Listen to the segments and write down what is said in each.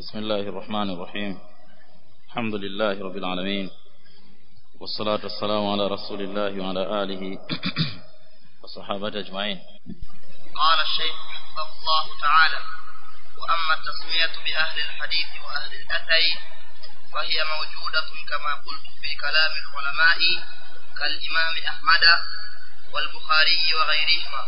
بسم الله الرحمن الرحيم الحمد لله رب العالمين والصلاة والسلام على رسول الله وعلى آله وصحابته أجمعين قال الشيخ حفظه الله تعالى وأما التسمية بأهل الحديث وأهل الأثر فهي موجودة كما قلت في كلام العلماء كالإمام أحمد والبخاري وغيرهما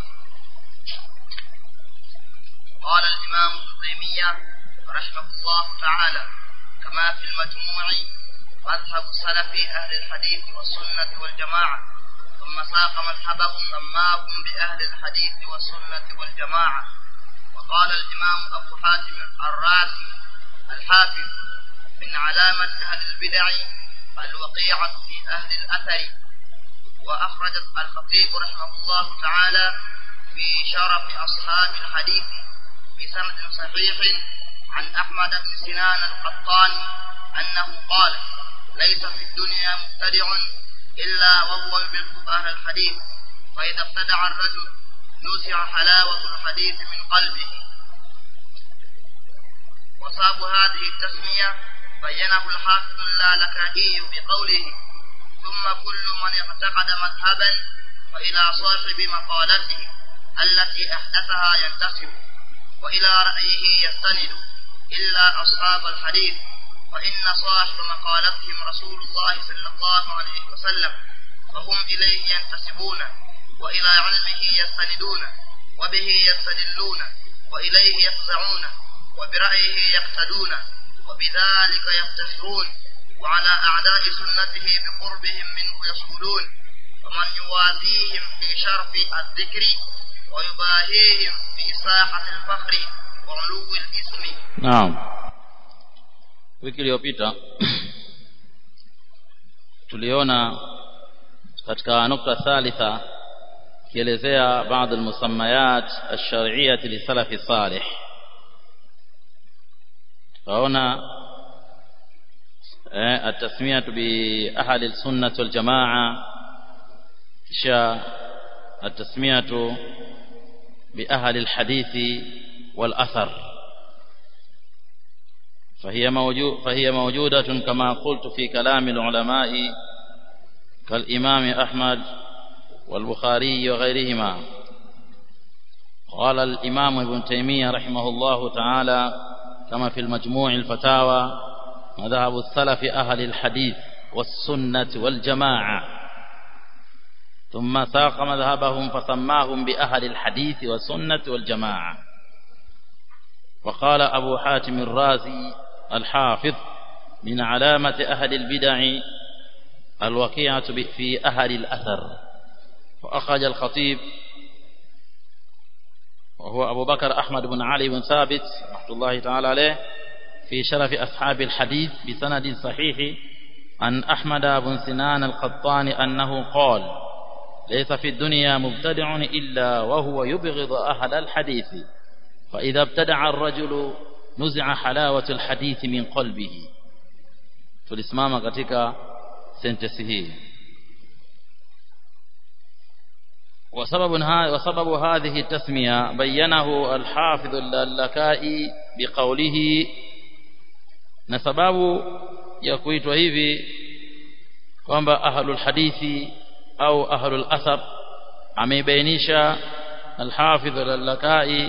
قال الإمام ابن تيمية رحمه الله تعالى كما في المجموع مذهب سلف أهل الحديث والسنة والجماعة ثم ساق مذهبهم سماهم بأهل الحديث والسنة والجماعة وقال الإمام أبو حاتم الرازي الحافظ من علامة أهل البدع الوقيعة في أهل الأثر وأخرج الخطيب رحمه الله تعالى في شرف أصحاب الحديث بسند صحيح عن أحمد بن سنان القطاني أنه قال ليس في الدنيا مبتدع إلا وهو يبغض أهل الحديث فإذا ابتدع الرجل نزع حلاوة الحديث من قلبه وصاب هذه التسمية بينه الحافظ اللالكائي بقوله ثم كل من اعتقد مذهبا فإلى صاحب مقالته التي أحدثها ينتسب وإلى رأيه يستند إلا أصحاب الحديث فإن صاحب مقالتهم رسول الله صلى الله عليه وسلم فهم إليه ينتسبون وإلى علمه يستندون وبه يستدلون وإليه يفزعون وبرأيه يقتدون وبذلك يفتخرون وعلى أعداء سنته بقربهم منه يصولون ومن يوازيهم في شرف الذكر ويباهيهم في ساحة الفخر وعلو الاسم naam wiki iliyopita tuliona katika nukta thalitha kielezea baadhi almusammayat alshar'iyyah lisalafi salih tukaona eh التسميه باهل السنه والجماعه kisha التسميه باهل الحديث والاثر فهي موجود فهي موجودة كما قلت في كلام العلماء كالإمام أحمد والبخاري وغيرهما قال الإمام ابن تيمية رحمه الله تعالى كما في المجموع الفتاوى مذهب السلف أهل الحديث والسنة والجماعة ثم ساق مذهبهم فسماهم بأهل الحديث والسنة والجماعة وقال أبو حاتم الرازي الحافظ من علامة أهل البدع الوقيعة في أهل الأثر وأخرج الخطيب وهو أبو بكر أحمد بن علي بن ثابت رحمة الله تعالى عليه في شرف أصحاب الحديث بسند صحيح عن أحمد بن سنان القطاني أنه قال ليس في الدنيا مبتدع إلا وهو يبغض أهل الحديث فإذا ابتدع الرجل نزع حلاوة الحديث من قلبه tulisimama katika sentensi hii وسبب وسبب هذه التسمية بينه الحافظ اللكائي بقوله na sababu ya kuitwa hivi kwamba ahlul hadithi au ahlul athar ameibainisha al-hafidh al-lakai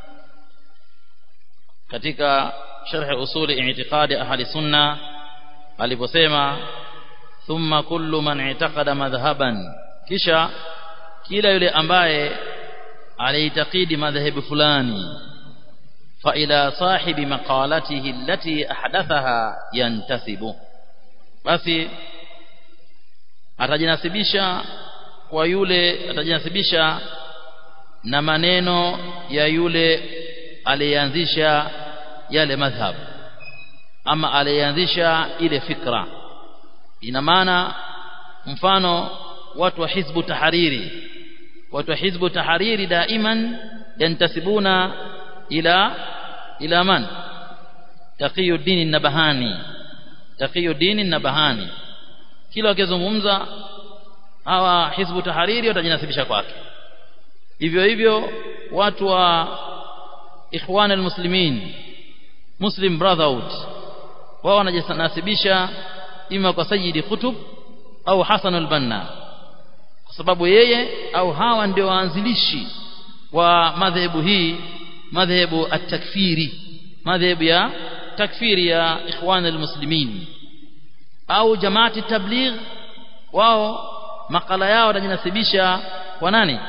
katika sharh usuli i'tiqadi ahli sunna aliposema thumma kullu man i'taqada madhhaban kisha kila yule ambaye aliitakidi madhhabu fulani fa ila sahibi maqalatihi allati ahdathaha yantasibu basi atajinasibisha kwa yule atajinasibisha na maneno ya yule aliyeanzisha yale madhhab ama aliyeanzisha ile fikra ina maana mfano watu wa hizbu tahariri watu wa hizbu tahariri daiman yantasibuna ila ila man taqiyuddin nabahani taqiyuddin nabahani kila wakizungumza hawa hizbu tahariri watajinasibisha kwake hivyo hivyo watu wa ikhwan almuslimin Muslim Brotherhood wao wanajinasibisha ima kwa Sayyidi Qutb au Hassan al-Banna kwa sababu yeye au hawa ndio waanzilishi wa madhehebu hii madhehebu at-takfiri madhehebu ya takfiri ya ikhwan al-muslimin au jamaati tabligh wao makala yao wanajinasibisha kwa nani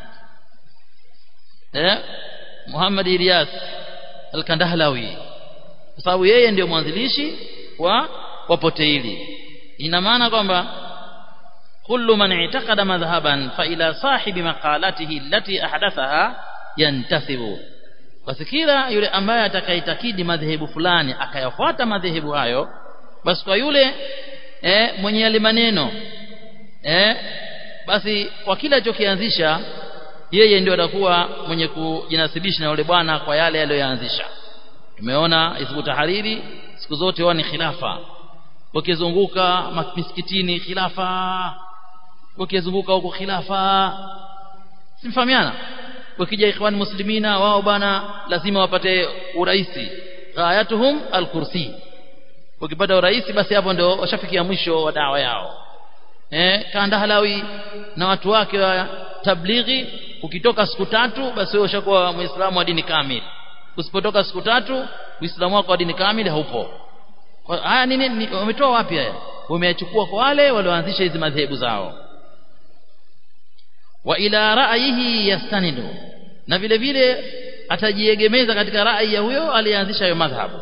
eh Muhammad Ilyas al-Kandahlawi kwa sababu yeye ndio mwanzilishi wa wapote hili ina maana kwamba kullu man i'taqada madhhaban fa ila sahibi maqalatihi allati ahdathaha yantasibu basi kila yule ambaye atakaitakidi madhehebu fulani akayafuata madhehebu hayo basi kwa yule eh, mwenye yale maneno eh, basi kwa kila alichokianzisha yeye ndio atakuwa mwenye kujinasibisha na yule bwana kwa yale aliyoyaanzisha tumeona isbu tahariri siku zote wao ni khilafa wakizunguka misikitini khilafa wakizunguka huko khilafa simfahamiana wakija ikhwan muslimina wao bana lazima wapate uraisi ghayatuhum alkursi ukipata uraisi basi hapo ndio washafikia mwisho wa dawa yao eh kandahalawi na watu wake wa tablighi ukitoka siku tatu basi wewe ushakuwa muislamu wa dini kamili usipotoka siku tatu uislamu wako wa dini kamili haupo haya nini wametoa wapi haya wameyachukua kwa wale walioanzisha hizi madhehebu zao wa ila ra'yihi yastanidu na vile vile atajiegemeza katika rai ya huyo aliyeanzisha hiyo madhhabu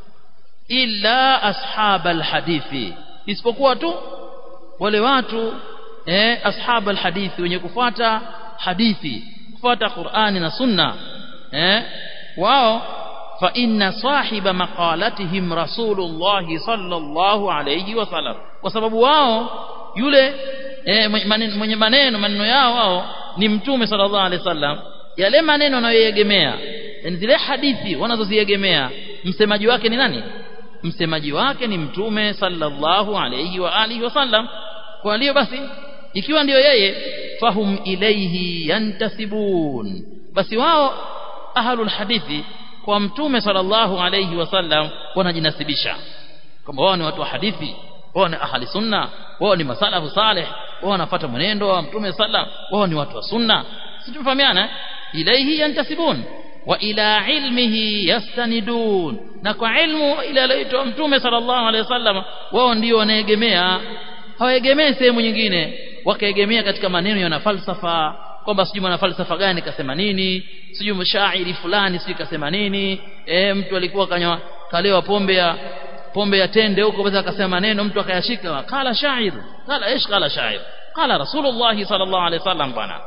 illa ashabal hadithi isipokuwa tu wale watu eh ashabal hadithi wenye kufuata hadithi kufuata Qur'ani na Sunna eh wao fa inna sahiba maqalatihim rasulullah sallallahu alayhi wasallam kwa sababu wao yule eh, mwenye maneno maneno yao wao ni mtume sallallahu alayhi wasallam yale maneno wanayoegemea yani zile hadithi wanazoziegemea msemaji wake ni nani msemaji wake ni mtume sallallahu alayhi wa alihi wasallam kwa hiyo basi ikiwa ndiyo yeye fahum ilayhi yantasibun basi wao ahlul hadithi kwa mtume sallallahu alayhi wasallam wanajinasibisha kwamba wao ni watu wa hadithi wao ni ahli sunna wao ni masalafu saleh wao wanafuata mwenendo wa mtume sallam wao ni watu wa sunna si tumefahamiana ilayhi yantasibun wa ila ilmihi yastanidun na kwa ilmu ile aliyoitoa mtume sallallahu alayhi wasallam wao ndio wanaegemea hawaegemei sehemu nyingine wakaegemea katika maneno yana falsafa kwamba sijui mwana falsafa gani kasema nini sijui mshairi fulani sijui kasema nini e, mtu alikuwa kanywa kalewa pombe ya pombe ya tende huko basi akasema maneno mtu akayashika kala shair kala ish kala shair kala rasulullah sallallahu alaihi wasallam bana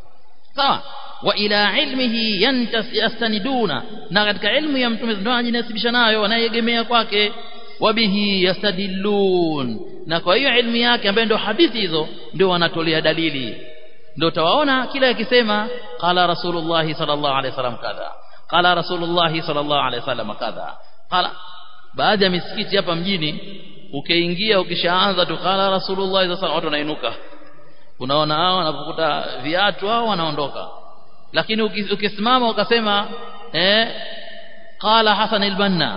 sawa wa ila ilmihi yastaniduna na katika ilmu ya mtume ndio anajinasibisha nayo wanayegemea kwake wabihi yastadillun na kwa hiyo ilmu yake ambayo ndio hadithi hizo ndio wanatolea dalili ndio utawaona kila akisema qala rasulullah sallallahu alaihi wasallam kadha qala rasulullah sallallahu alaihi wasallam kadha qala baadhi ya misikiti hapa mjini ukiingia ukishaanza tu qala rasulullah sallallahu alaihi wasallam watu wanainuka unaona hao wanapokuta viatu hao wanaondoka lakini ukisimama ukasema eh qala hasan al-banna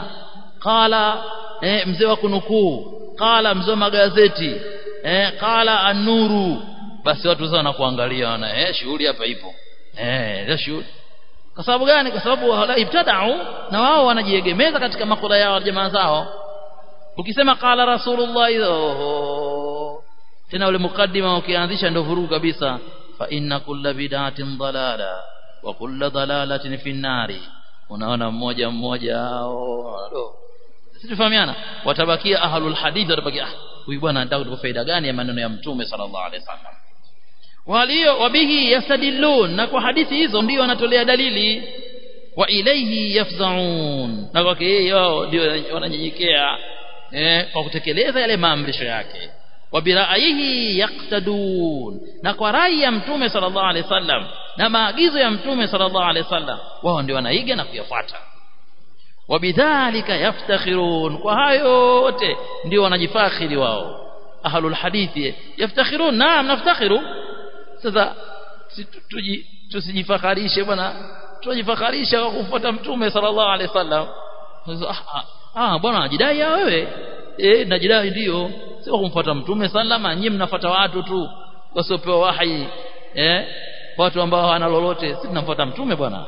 qala eh, mzee wa kunukuu qala mzee wa magazeti eh, qala an-nuru basi watu sasa wanakuangalia wana eh shughuli hapa ipo eh ndio shughuli kwa sababu gani kwa sababu wala ibtada'u na wao wanajiegemeza katika makula yao jamaa zao ukisema qala rasulullah oh, tena ule mukaddima ukianzisha ndio vurugu kabisa fa inna kulla bid'atin dalala wa kulla dalalatin fi nari unaona mmoja mmoja hao situfahamiana watabakia ahlul hadith watabakia huyu bwana anataka kutupa faida gani ya maneno ya mtume sallallahu alaihi wasallam walio wabihi yastadillun na kwa hadithi hizo ndio wanatolea dalili wa ilayhi yafzaun na kwake yeye wao ndio wananyenyekea eh, kwa kutekeleza yale maamrisho yake wa biraihi yaqtadun na kwa rai ya mtume sallallahu alaihi wasallam na maagizo ya mtume sallallahu alaihi wasallam wao ndio wanaiga na kuyafuata wabidhalika yaftakhirun kwa hayo yote ndio wanajifakhiri wao ahlul hadithi yaftakhirun naam naftakhiru sasa tusijifakharishe bwana tujifakharisha kwa kufuata mtume sallallahu alaihi wasallam sasa ah, ah bwana unajidai wewe eh najidai ndio sio kumfuata mtume sallama nyinyi mnafuata watu tu wasiopewa wahi eh watu ambao hawana lolote si tunamfuata mtume bwana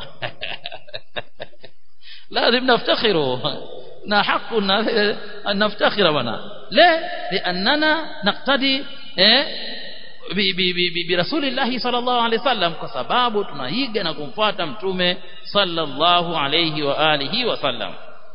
lazim naftakhiru na haku naftakhira bwana la liannana naqtadi eh birasulillahi sallallahu alaihi wasallam kwa sababu tunaiga na kumfuata mtume sallallahu alaihi wa alihi wasallam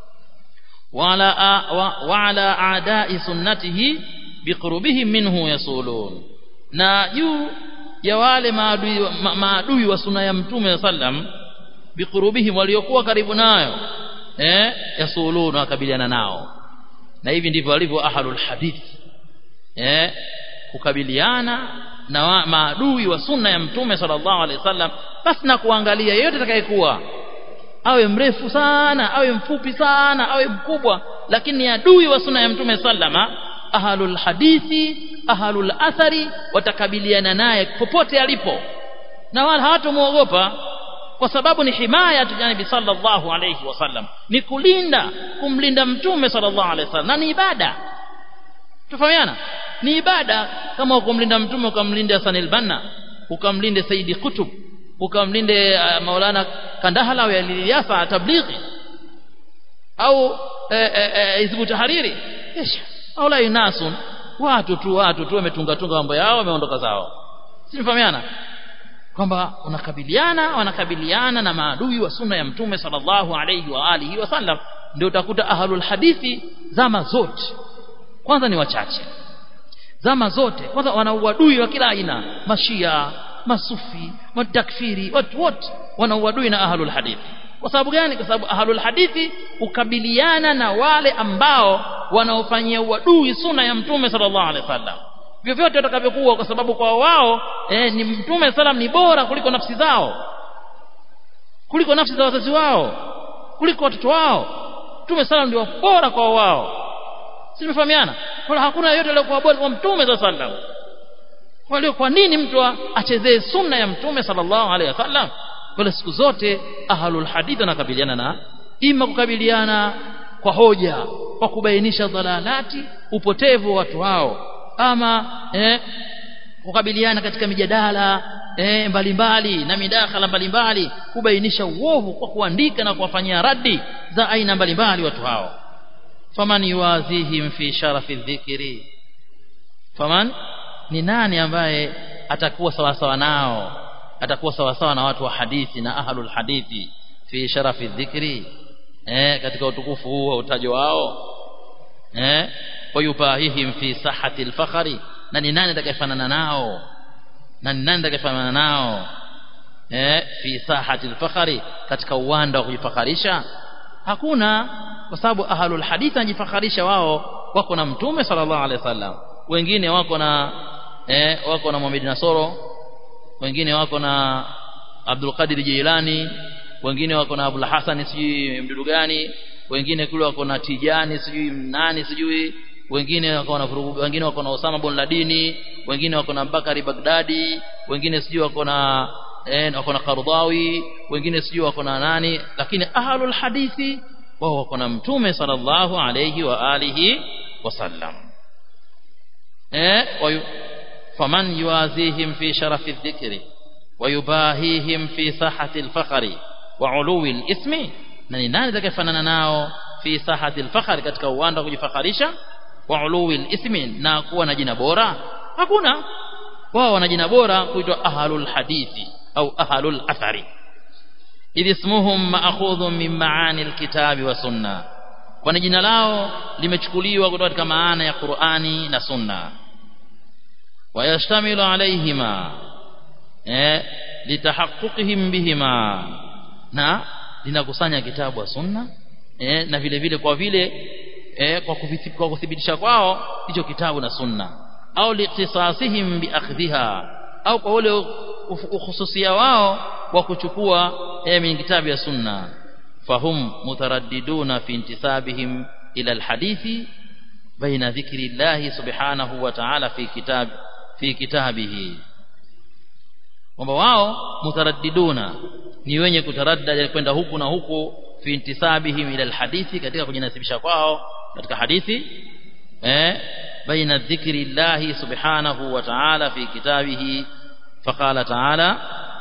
wala wa ala aadai sunnatihi biqurubihim minhu yasulun na juu ya wale maadui ma, maadui wa sunna ya mtume sallam biqurubihim waliokuwa karibu nayo eh yasulun wakabiliana nao na hivi ndivyo walivyo ahlul hadith eh kukabiliana na maadui wa sunna ya mtume sallallahu alaihi wasallam basi na kuangalia yeyote atakayekuwa awe mrefu sana awe mfupi sana awe mkubwa lakini ni adui wa sunna ya mtume sallama ahlul hadithi ahlul athari watakabiliana naye popote alipo na wala hawatamuogopa kwa sababu ni himaya tujanibi sallallahu alayhi wasallam ni kulinda kumlinda mtume sallallahu alayhi wasallam na ni ibada tufahamiana ni ibada kama ukumlinda mtume ukamlinda Hassan al-Banna ukamlinde Saidi Qutb ukamlinde uh, Maulana Kandahala wa Ilyasa tablighi au Hizbu Tahariri kisha aula inasun watu tu watu tu wametunga tunga mambo yao wameondoka zao sinifahamiana kwamba unakabiliana wanakabiliana na maadui wa sunna ya mtume sallallahu alayhi wa alihi wasallam ndio utakuta ahlul hadithi zama zote kwanza ni wachache zama zote kwanza wana uadui wa kila aina mashia masufi matakfiri watu wote wana uadui na ahlul hadithi kwa sababu gani kwa sababu ahlul hadithi ukabiliana na wale ambao wanaofanyia uadui sunna ya mtume sallallahu alaihi wasallam vyovyote watakavyokuwa kwa sababu kwa wao eh, ni mtume salam ni bora kuliko nafsi zao kuliko nafsi za wazazi wao kuliko watoto wao mtume salam ndio bora kwa wao si tumefahamiana wala hakuna yeyote aliyokuwa bora kwa mtume sallallahu alaihi wasallam kwa hiyo kwa nini mtu achezee sunna ya mtume sallallahu alaihi wasallam kwa siku zote ahlul hadith wanakabiliana na ima kukabiliana kwa hoja kwa kubainisha dhalalati upotevu wa watu hao ama eh, kukabiliana katika mijadala eh, mbalimbali na midakhala mbalimbali kubainisha uovu kwa kuandika na kuwafanyia radi za aina mbalimbali watu hao faman yuwazihim fi sharafi dhikri faman ni nani ambaye atakuwa sawasawa nao atakuwa sawasawa na watu wa hadithi na ahlul hadithi fi sharafi dhikri eh katika utukufu huu wa utajo wao eh wayubahihim fi sahati alfakhri na ni nani atakayefanana nao na ni nani atakayefanana nao eh fi sahati alfakhri katika uwanda wa kujifakharisha hakuna kwa sababu ahlul hadith anajifakharisha wao wako na mtume sallallahu alaihi wasallam wengine wako na eh wako na Muhammad Nasoro wengine wako na Abdul Qadir Jilani wengine wako na Abdul Hasan sijui mdudu gani wengine kule wako na Tijani sijui nani sijui wengine wako na wengine wako na Osama bin Ladini wengine wako na Bakari Baghdadi wengine sijui wako na eh wako na Qardawi wengine sijui wako na nani lakini ahlul hadithi wao wako na mtume sallallahu alayhi wa alihi wasallam eh faman yuazihim fi sharafi dhikri ويباهيهم في ساحة الفخر وعلو الاسم na ni nani atakayefanana nao fi sahati al-fakhr katika uwanda wa kujifakharisha wa uluwi ismi na kuwa na jina bora hakuna wao wana jina bora kuitwa ahlul hadithi au ahlul athari idh ismuhum ma'khudhun min ma'ani al-kitabi wa sunna kwani jina lao limechukuliwa kutoka katika maana ya Qur'ani na sunna wayashtamilu alayhima eh litahaqquqihim bihima na linakusanya kitabu wa sunna eh, na vile vile kwa vile eh, kwa, kwa kuthibitisha kwao hicho kitabu na sunna au liqtisasihim biakhdhiha au kwa ule ukhususia wao wa kuchukua eh, min kitabu ya sunna fahum mutaraddiduna fi intisabihim ila alhadithi baina dhikri llahi subhanahu wa ta'ala fi kitab fi kitabihi kwamba wao mutaraddiduna ni wenye kutaraddad kwenda huku na huku fi intisabihim ila alhadithi katika kujinasibisha kwao katika hadithi eh baina dhikri llahi subhanahu wa ta'ala fi kitabihi faqala ta'ala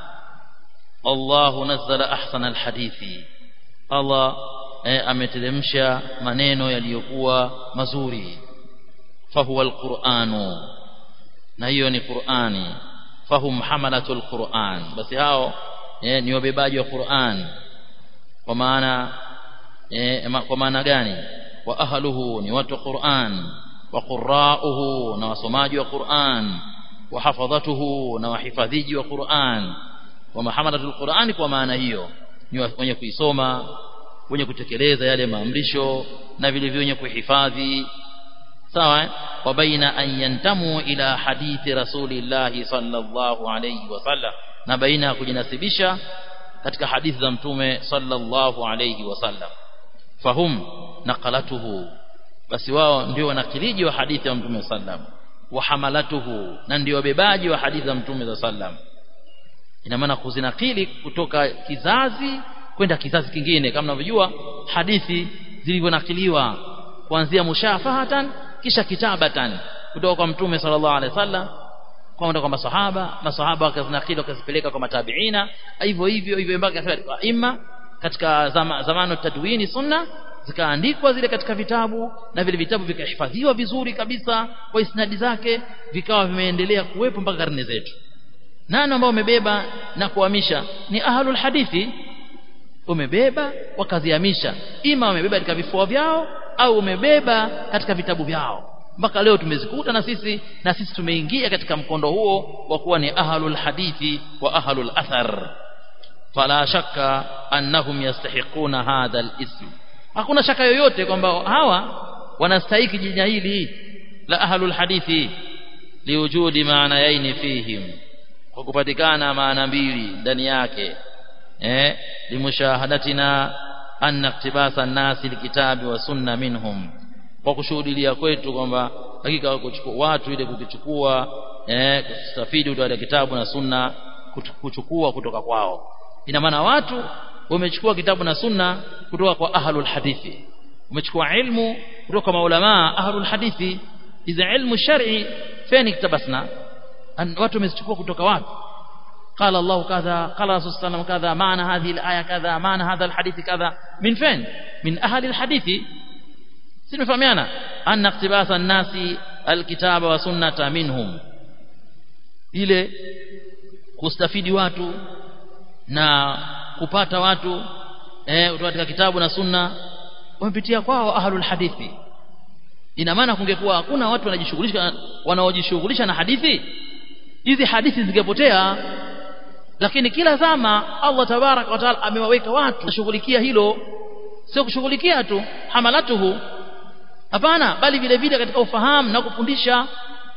Allah nazzala ahsana alhadithi Allah eh, ameteremsha maneno yaliyokuwa mazuri fahuwa alquranu na hiyo ni Qur'ani fahum hamalatul Qur'an basi hao eh, ni wabebaji wa Qur'an kwa maana eh, kwa maana gani wa ahluhu ni watu wa Qur'an wa qurra'uhu na wasomaji wa Qur'an wa hafadhatuhu na wahifadhiji wa Qur'an wa mahamalatul Qur'an kwa maana hiyo ni wenye kuisoma wenye kutekeleza yale maamrisho na vile vile wenye kuhifadhi sawa wa baina an yantamu ila hadithi rasulillahi sallallahu alayhi wasallam na baina ya kujinasibisha katika hadithi za mtume sallallahu alayhi wasallam fahum naqalatuhu basi wao ndio wanakiliji wa hadithi ya mtume sallam wa hamalatuhu na ndio wabebaji wa hadithi za mtume sallam ina maana kuzinakili kutoka kizazi kwenda kizazi kingine kama mnavyojua hadithi zilivyonakiliwa kuanzia mushafahatan kisha kitabatan kutoka kwa mtume sallallahu alaihi wasallam kwenda kwa masahaba masahaba wakazinakili wakazipeleka kwa matabiina hivyo hivyo hivyo mpaka kwa imma katika zama, zamano tadwini sunna zikaandikwa zile katika vitabu na vile vitabu vikahifadhiwa vizuri kabisa kwa isnadi zake vikawa vimeendelea kuwepo mpaka karne zetu nani ambao wamebeba na kuhamisha ni ahlul hadithi umebeba wakazihamisha ima wamebeba katika vifua vyao au umebeba katika vitabu vyao mpaka leo tumezikuta na sisi na sisi tumeingia katika mkondo huo wa kuwa ni ahlul hadithi wa ahlul athar fala shakka annahum yastahiquna hadha al-ism hakuna shaka yoyote kwamba hawa wanastahiki jina hili la ahlul hadithi liwujudi maana yaini fihim kwa kupatikana maana mbili ndani yake eh limushahadatina anna iktibasa nasi likitabi wa sunna minhum kwa kushuhudia kwetu kwamba hakika kuchukua watu ile kukichukua eh kustafidi kutoka kitabu na sunna kuchukua kutoka kwao ina maana watu wamechukua kitabu na sunna kutoka kwa ahlul hadithi umechukua ilmu kutoka kwa maulama ahlul hadithi iza ilmu shar'i feni kitabasna watu wamechukua kutoka wapi قال الله كذا قال رسول الله صلى الله عليه وسلم كذا معنى هذه الآية كذا معنى هذا الحديث كذا من فين من أهل الحديث سنفهمنا أن اقتباس الناس الكتاب وسنة منهم ile kustafidi watu na kupata watu eh kutoka katika kitabu na sunna wamepitia kwao ahlul hadithi ina maana kungekuwa hakuna watu wanajishughulisha wanaojishughulisha na hadithi hizi hadithi zingepotea lakini kila zama Allah tabarak wa taala amewaweka watu kushughulikia hilo sio kushughulikia tu hamalatuhu hapana bali vile vile katika ufahamu na kufundisha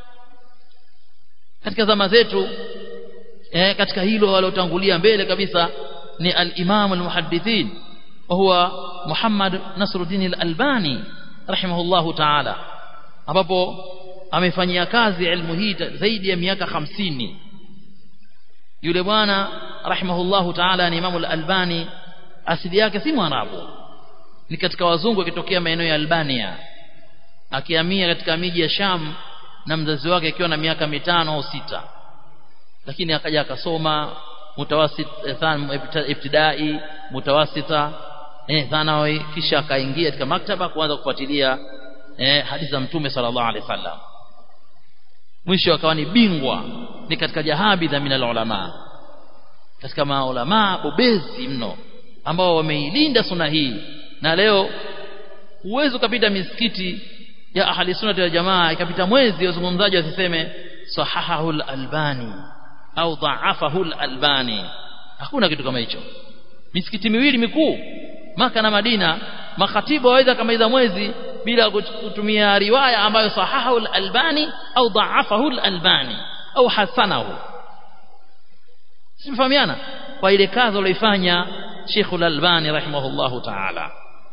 katika zama zetu eh, katika hilo waliotangulia mbele kabisa ni al-Imam al-Muhaddithin wa huwa Muhammad Nasruddin al-Albani rahimahullahu ta'ala ambapo amefanyia kazi ilmu hii zaidi ya miaka hamsini yule bwana rahimahullahu ta'ala ni Imam al-Albani asili yake si mwarabu ni katika wazungu akitokea maeneo ya Albania akihamia katika miji ya Sham na mzazi wake akiwa na miaka mitano au sita lakini akaja akasoma mutawasit ibtidai mutawasita eh thanawi kisha akaingia katika maktaba kuanza kufuatilia eh hadithi za mtume sallallahu alaihi wasallam mwisho akawa ni bingwa ni katika jahabidha min ulama katika maulama bobezi mno ambao wameilinda sunna hii na leo huwezi ukapita misikiti ya ahli sunna ya jamaa ikapita mwezi wazungumzaji wasiseme sahahahu al-albani au dhaafahu al-albani hakuna kitu kama hicho misikiti miwili mikuu maka na Madina makhatibu waweza kamaliza mwezi bila kutumia riwaya ambayo sahahahu al-albani au dhaafahu al-albani au hasanahu simfahamiana kwa ile kazi aliyoifanya Sheikh al-Albani rahimahullahu ta'ala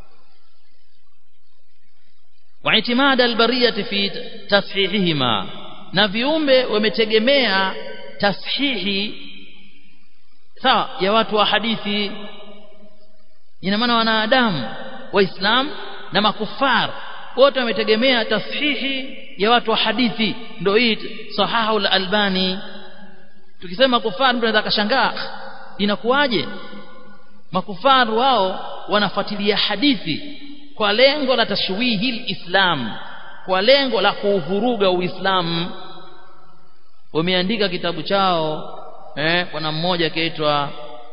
واعتماد البريه في تصحيحهما na viumbe wametegemea tashihi sawa ya watu wa hadithi ina maana wanadamu waislamu na makufar wote wametegemea tashihi ya watu wa hadithi ndio hii sahahu al-albani tukisema kufar mtu anaweza kashangaa inakuwaje makufar wao wanafuatilia hadithi kwa lengo la tashwihi islam kwa lengo la kuuvuruga uislamu wameandika kitabu chao eh bwana mmoja kaitwa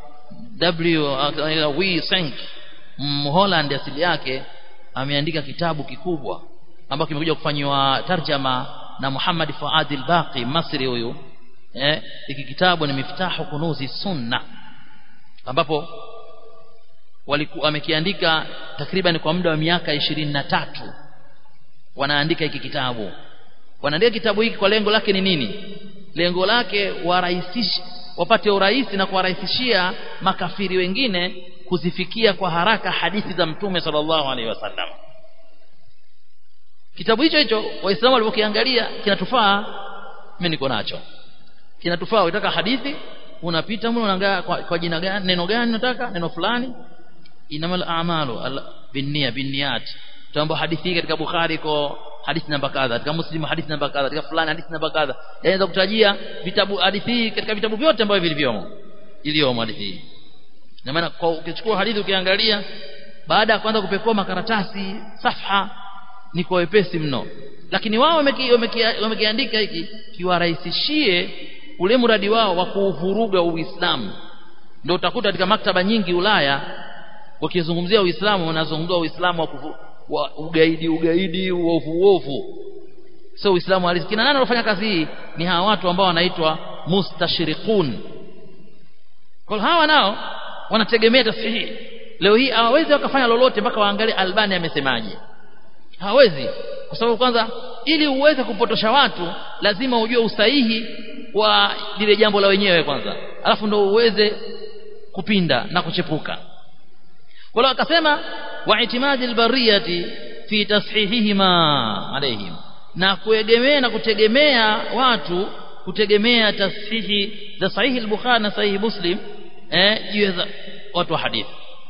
W W Senk Mholland asili yake ameandika kitabu kikubwa ambacho kimekuja kufanywa tarjama na Muhammad Fuad al-Baqi Masri huyu eh hiki kitabu ni miftahu kunuzi sunna ambapo walikuwa amekiandika takriban kwa muda wa miaka ishirini na tatu wanaandika hiki kitabu wanaandika kitabu hiki kwa lengo lake ni nini lengo lake warahisishe wapate urahisi na kuwarahisishia makafiri wengine kuzifikia kwa haraka hadithi za mtume sallallahu alaihi wasallam kitabu hicho hicho waislamu walipokiangalia kinatufaa mimi niko nacho kinatufaa unataka hadithi unapita mle unaangalia kwa, kwa jina gani neno gani unataka neno fulani inamal a'malu binnia binniyat tuambo hadithi hii katika Bukhari iko hadithi namba kadha katika Muslim hadithi namba kadha katika fulani hadithi namba kadha yanaweza kutajia vitabu hadithi hii katika vitabu vyote ambavyo vilivyomo iliyomo hadithi hii na maana kwa ukichukua hadithi ukiangalia baada ya kwanza kupekua makaratasi safha ni kwa wepesi mno lakini wao wamekiandika hiki kiwarahisishie ule mradi wao wa kuuvuruga Uislamu ndio utakuta katika maktaba nyingi Ulaya wakizungumzia Uislamu wanazungumzia Uislamu wa, kufu, wa ugaidi ugaidi uovu uovu sio Uislamu halisi kina nani wanafanya kazi hii ni hawa watu ambao wanaitwa mustashriqun kwa hawa nao wanategemea tasihi leo hii hawawezi wakafanya lolote mpaka waangalie Albani amesemaje hawezi kwa sababu kwanza ili uweze kupotosha watu lazima ujue usahihi wa lile jambo la wenyewe kwanza alafu ndo uweze kupinda na kuchepuka kwa hiyo akasema wa itimadi albariyati fi tashihihima alaihim na kuegemea na kutegemea watu kutegemea tasihi za sahihi al-Bukhari na sahihi Muslim eh juu ya watu wa hadithi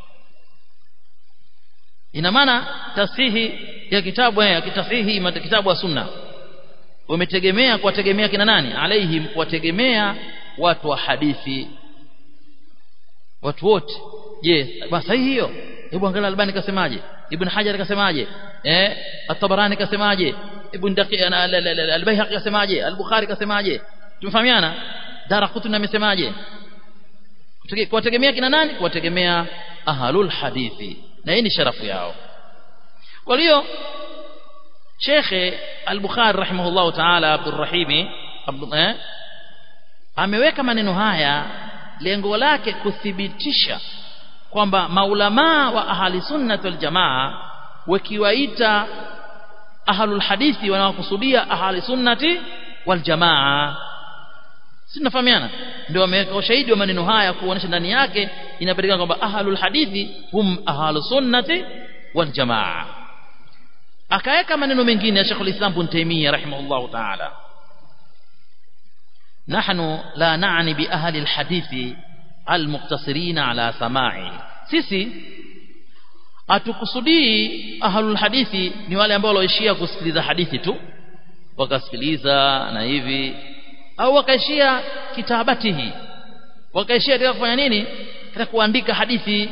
ina maana tasihi ya kitabu ya kitasihi kitabu wa sunna wametegemea kuwategemea kina nani alaihim kuwategemea watu wa hadithi watu wote je basi sahihi hiyo hebu angalia albani kasemaje ibn hajar kasemaje eh at-tabarani kasemaje ibn daqi al-bayhaqi kasemaje al-bukhari kasemaje tumefahamiana daraqutni amesemaje kuwategemea kina nani kuwategemea ahlul hadithi na hii ni sharafu yao kwa hiyo Sheikh Al-Bukhari rahimahullah ta'ala Abdurrahimi eh, ameweka maneno haya lengo lake kuthibitisha kwamba maulamaa wa ahli sunnah wal jamaa wakiwaita ahlul hadithi wanawakusudia ahli sunnati wal jamaa si tunafahamiana ndio wameweka ushahidi wa maneno haya kuonesha ndani yake inapatikana kwamba ahlul hadithi hum ahlus sunnati wal jamaa akaweka maneno mengine ya Sheikh al-Islam Ibn Taymiyyah rahimahullah ta'ala نحن لا نعني بأهل الحديث المقتصرين على سماعه sisi atukusudii ahlul hadithi ni wale ambao walioishia kusikiliza hadithi tu wakasikiliza na hivi au wakaishia kitabatihi wakaishia katika kufanya nini katika kuandika hadithi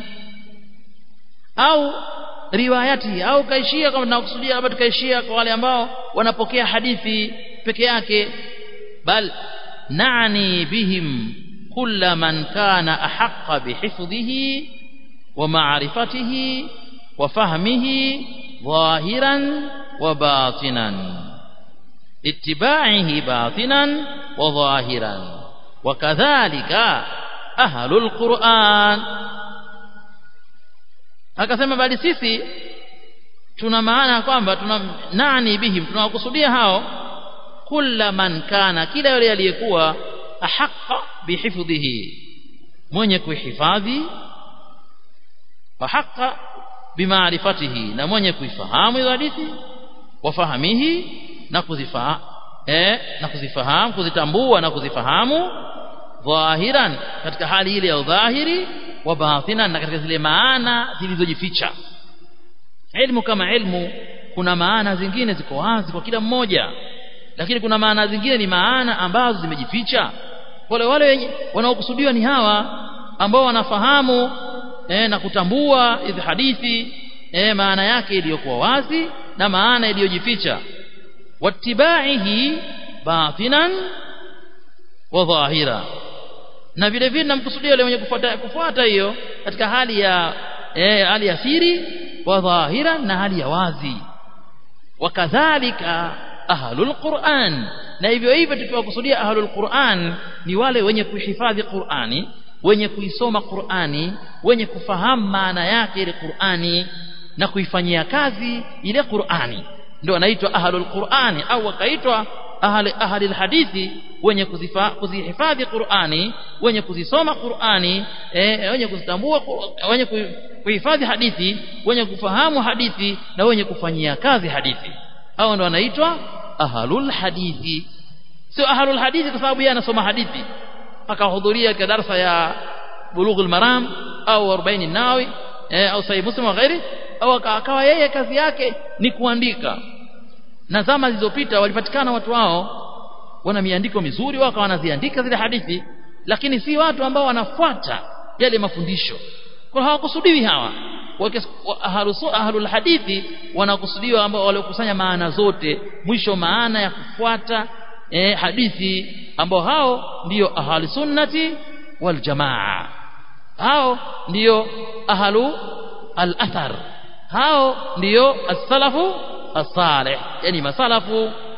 au riwayati au kaishia kama tunakusudia labda tukaishia kwa wale ambao wanapokea hadithi peke yake bal nani bihim kulla man kana ahaqqa bihifdhihi wa ma'rifatihi wa fahmihi zahiran wa batinan اتباعه باطنا وظاهرا وكذلك أهل القرآن akasema bali sisi tuna maana kwamba tuna nani bihim tunawakusudia hao kula man kana kila yule aliyekuwa ahaqqa bihifdhihi mwenye kuhifadhi wa haqqa bimaarifatihi na mwenye kuifahamu hizo hadithi wafahamihi na kuzifahamu eh na kuzifahamu kuzitambua na kuzifahamu dhahiran katika hali ile ya udhahiri wa batinan na katika zile maana zilizojificha ilmu kama ilmu kuna maana zingine ziko wazi kwa kila mmoja lakini kuna maana zingine ni maana ambazo zimejificha wale wale wanaokusudiwa ni hawa ambao wanafahamu eh, na kutambua hizi hadithi eh, maana yake iliyokuwa wazi na maana iliyojificha wattibaihi batinan wa dhahira na vile vile namkusudia yule mwenye kufuata kufuata hiyo katika hali ya eh, hali ya siri wa dhahira na hali ya wazi wakadhalika ahlul Qur'an na hivyo hivyo tukiwakusudia ahlul Qur'an ni wale wenye kuhifadhi Qur'ani wenye kuisoma Qur'ani wenye kufahamu maana yake ile Qur'ani na kuifanyia kazi ile Qur'ani ndio wanaitwa ahlul Qur'ani au wakaitwa ahli ahli hadithi wenye kuzifa, kuzihifadhi Qur'ani wenye kuzisoma Qur'ani eh, wenye kuzitambua wenye kuhifadhi hadithi wenye kufahamu hadithi na wenye kufanyia kazi hadithi hao ndio wanaitwa ahlul hadithi sio ahlul hadithi kwa sababu yeye anasoma hadithi akahudhuria katika darasa ya bulughul maram au 40 nawi eh, au sahih muslim wa ghairi au akawa yeye kazi yake ni kuandika na zama zilizopita walipatikana watu wao wana miandiko mizuri wao wanaziandika zile hadithi lakini si watu ambao wanafuata yale mafundisho kwa hawakusudiwi hawa ahlul hadithi wanakusudiwa ambao waliokusanya maana zote mwisho maana ya kufuata eh, hadithi ambao hao ndiyo ahli sunnati wal jamaa hao ndiyo ahlu al-athar hao ndiyo as-salafu as-salih yani masalafu